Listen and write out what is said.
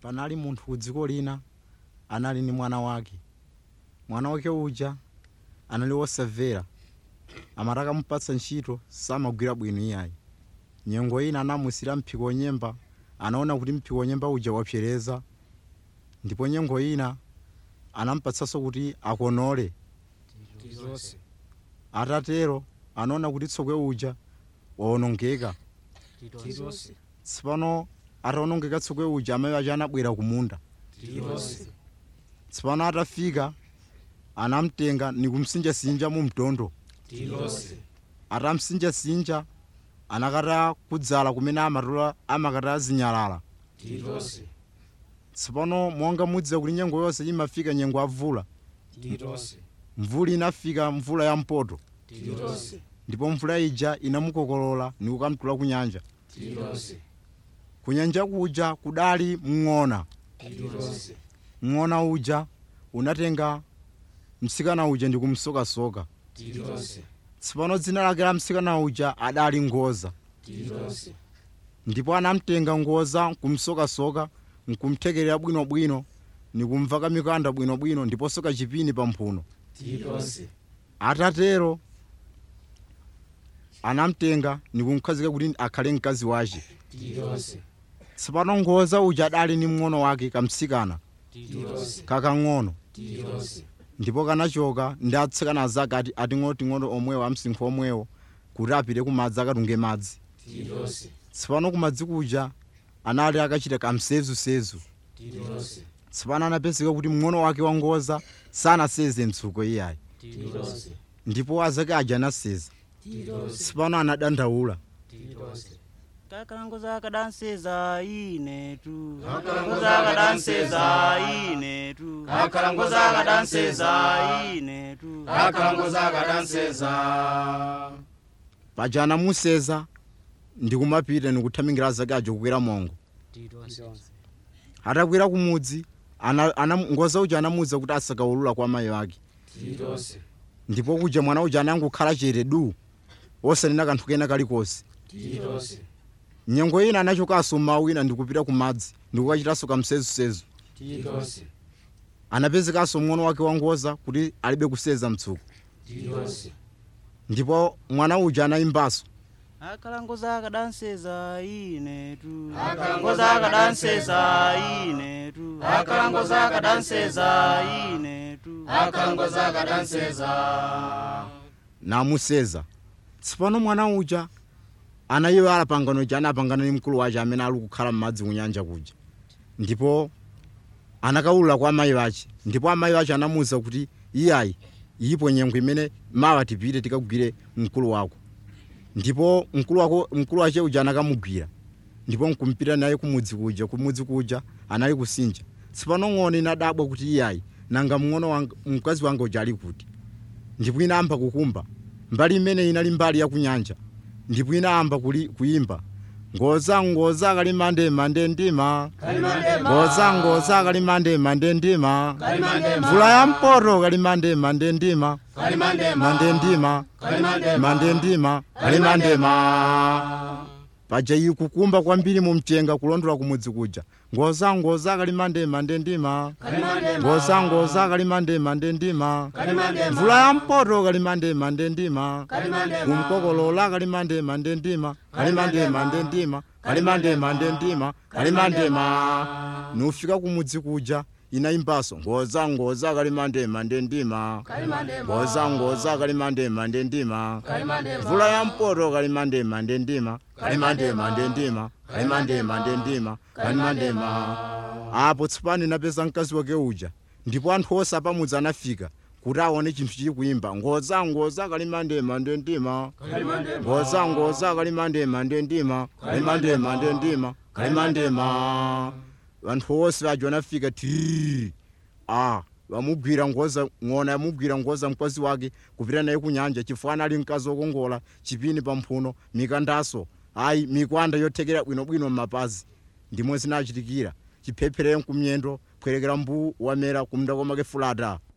panali munthu ku dziko lina anali ndi mwana wake mwana wake uja anali wosamvera amati akamupatsa ntchito samagwira bwino iyayi nyengo ina anamusira mphiko wonyemba anaona kuti mphiko wonyemba uja wapsereza ndipo nyengo ina anampatsanso kuti akonole tizonse atatero anaona kuti tsokwe uja wawonongeka tizonse tsopano atawonongeka tsokwe uja amayi aja anabwera kumunda tizonse tsopano atafika anamtenga nikumsinjasinja mu mtondo tizonse atamsinjasinja anakata kudzala kumene amatola amakata zinyalala tizonse tsopano monga mudziwa kuti nyengo yonse imafika nyengo avula tizonse mvula inafika mvula ya mpoto tizonse ndipo mvula ija inamukokolola nikukamtula ku nyanja tizonse ku nyanja kuja kudali mng'ona tizonse mng'ona uja unatenga mtsikana uja ndikumsokasoka tizonse tsopano dzina lake la mtsikana uja adali ngoza tizonse ndipo anamtenga ngoza nkumsokasoka nkumthekerera bwinobwino nikumvaka mikanda bwinobwino ndiponso kachipini pa mphuno tizonse atatero anamtenga nikumkhazika kuti akhale mkazi wace tizonse tsopano ngoza uja adali ni mng'ono wake kamtsikana tizonse kakang'ono tizonse ndipo kanachoka ndi atsikana azake ati ating'onoting'ono omwewo amsinkhu omwewo kuti apite kumadzi akatunge madzi tizonse tsopano kumadzi kuja anali akachita kamsezusezu tizonse tsopano anapezeka kuti mng'ono wake wangoza sanaseze mtsuko iyayi tizonse ndipo azake aja anaseza tizonse tsopano anadandaula tizonse kakalanguza kadanseza inetu Kakalanguza kadanseza inetu Kakalanguza kadanseza inetu akalanguza kadanseza paja anamuseza ndikumapita nikuthamingira azake aja kukwera mongo tizonse atakwera kumudzi ana, ana, ngoza uja anamuwuza kuti asakaulula kwa amayi ake tizonse ndipo kuja mwana uja anangokhala chete du osanena kanthu kena kalikonse tizonse nyengo ina anachokanso mmawa wina ndikupita kumadzi ndikukachitanso kamsezusezu tizonse anapezekanso mng'ono wake wangoza kuti alibe kuseza mtsuko tizonse ndipo mwana uja anayimbanso akalanguza kadanseza inetu Akalanguza kadanseza inetu Akalanguza kadanseza inetu akalanguza kadanseza namuseza tsopano mwana uja anayiwala pangano ja anapangana ndi mkulu wace amene ali kukhala m'madzi kunyanja kuja ndipo anakaulula kwa amayi wace ndipo amayi wace anamuwuza kuti iyayi iyipo nyengo imene mawa tipite tikagwire mkulu wako ndipo mkulu wako mkulu wace uja anakamugwira ndipo nkumpita naye kumudzi kuja kumudzi kuja anali kusinja tsopano ng'ono inadabwa kuti iyayi nanga mng'ono wanga mkazi wanga uja ali kuti ndipo inayamba kukumba mbali imene inali mbali ya kunyanja ndipo inayamba kuli- kuyimba ngoza ngoza kalimande mande ndima ngoza ngoza kalimande mande ndima mvula ya mpoto kalimande mande ndima mande ndima mande ndima kalimandema paja iyi kukumba kwambiri mu mchenga kulondola kumudzi kuja ngoza ngoza kalimande mande ndima ngoza ngoza kalimande mande ndima mvula ya mpoto kalimande mande ndima kumkokolola kalimande mande ndima kalimande mande ndima kalimande mande ndima kalimandema nufika kumudzi kuja inayimbaso ngoza ngoza kalimande mande ndima ngoza ngoza kalimande mande ndima mvula ya mpoto kalimande mande ndima kalimande mande ndima kalimande mande ndima kalimandema apo tsopano inapeza mkazi wake uja ndipo anthu onse apamudzi anafika kuti aone chinthu chili kuyimba ngoza ngoza kalimande mande ndima ngoza ngoza kalimande mande ndima kalimande mande ndima kalimandema vanthu onse vajo anafika tii a vamugwira ngoza ng'ona yamugwira ngoza mkazi wake kupita naye kunyanja chifukwa anali mkazi wokongola chipini pa mphuno mikandaso ayi mikwanda yothekera bwinobwino m'mapazi ndimwe zinachitikira chiphepherere kumyendo kwerekera mbu wamera kumunda kwamake fulata